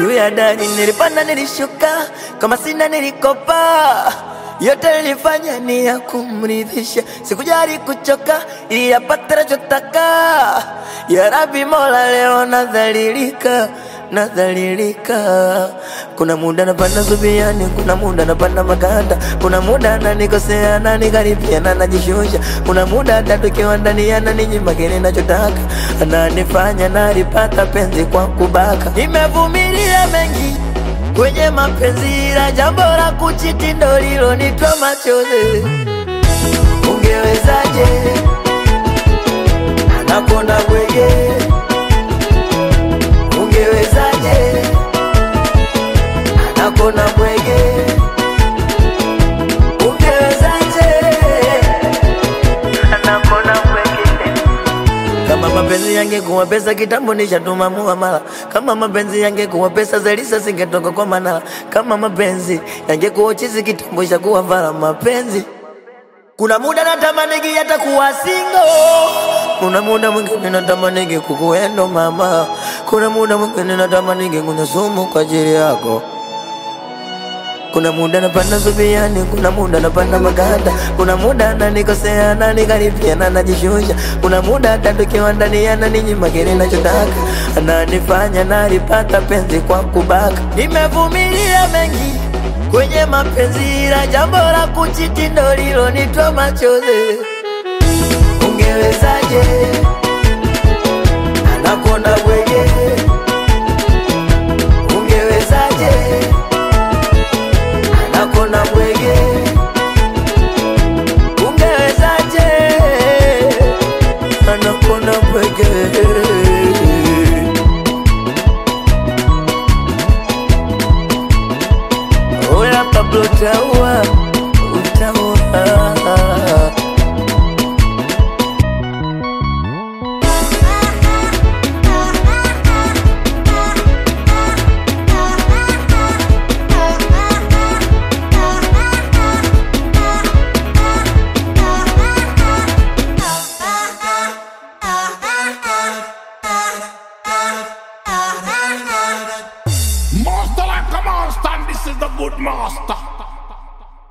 juu ya dari, nilipanda nilishuka, kama sina nilikopa yote nilifanya ni ya kumridhisha, sikujali kuchoka ili yapate nachotaka. Ya Rabbi Mola, leo nadhalilika, nadhalilika. Kuna muda napanda zubiani, kuna muda napanda maganda, kuna muda ananikosea ananikaribia na najishusha, kuna muda hata tukiwa ndani ananinyima kile nachotaka, ananifanya nalipata penzi kwa kubaka. Nimevumilia mengi kwenye mapenzi, ila jambo la kuchiti ndo lilonitoa machozi. Ungewezaje anakonda bwege? Ungewezaje anakonda bwege? Ungewezaje anakonda bwege? Kama mapenzi yangekuwa pesa kitambo nishatuma muamala. Kama mapenzi yangekuwa pesa Zelisa singetoka kwa Manala. Kama mapenzi yangekuwa chizi kitambo ishakuwa vala mapenzi. Kuna muda natamanigi hata kuwa single. Kuna muda mwingine natamanigi kukuendo mama. Kuna muda mwingine natamanigi kunywa sumu kwa ajili yako. Kuna muda napanda zubiani, kuna muda napanda maganda, kuna muda ananikosea ananikaribia na najishusha, kuna muda hata tukiwa ndani ananinyima kile nachotaka, ananifanya nalipata penzi kwa kubaka. Nimevumilia mengi kwenye mapenzi, ila jambo la kuchiti ndo lilonitoa machozi. Ungewezaje anakonda bwege? Ungewezaje nakona bwege, ungewezaje? Anakona bwege. Oya Pablo Taua